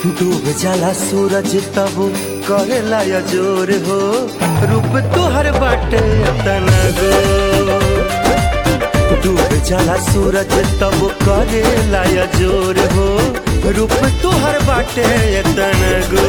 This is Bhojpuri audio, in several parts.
डूब जाला सूरज तब करेला या जोर हो रूप तुहर बाटे तना गो डूब जाला सूरज तब करेला या जोर हो रूप तुहर बाटे तना गो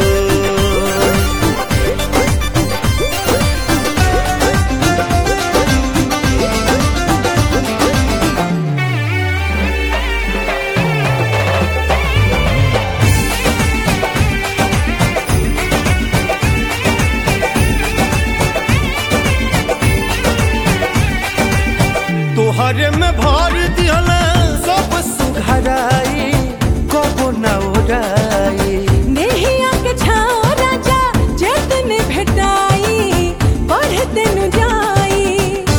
तोहरे में भर दियल सब सुघराई कबो न ओराई नेहिया के छाओ राजा जतन भेटाई बढ़ते नु जाई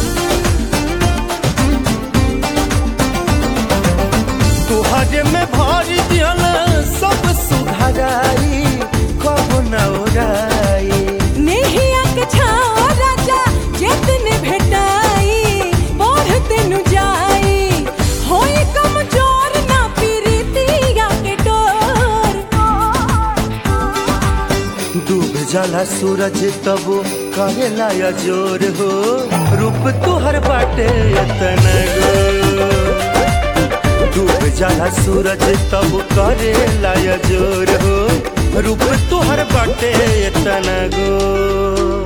तोहरे में भर दियल सब सुघराई कबो न ओराई नेहिया के छाओ राजा जतन भेटाई बढ़ते नु जाई होई कमजोर ना पीरितिया के डोर डूब जाला सूरज तब करेला या जोर हो रूप तुहर बाटे तना गो डूब जाला सूरज तब करेला या जोर हो रूप तुहर बाटे तना गो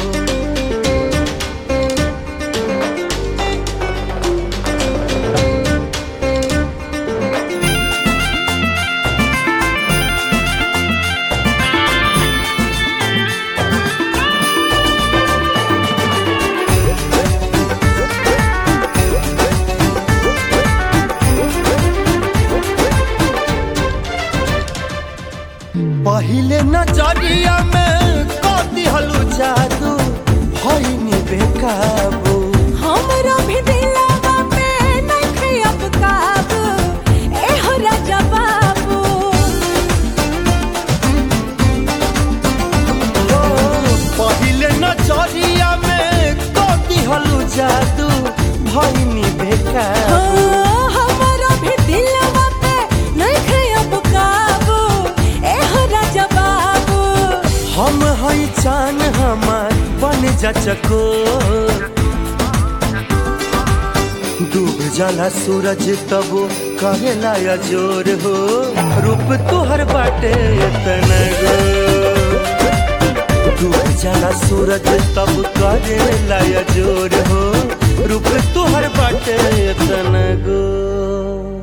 पहिले नजरिया में कति हलू जादू भइनी बेकाबू हमरो भी दिलवा पे नइखे अब काबू एहो राजा बाबू ओ, पहिले नजरिया में कति हलू जादू भइनी हो बेकाबू हमरो भी दिलवा पे नइखे अब काबू एहो राजा बाबू हम हई चान हमार बन जा चकोर डूब जाला सूरज तब कहेला या जोर हो रूप तुहर बाटे तना गो डूब जाला सूरज तब करेला या जोर हो रूप तुहर बाटे तना गो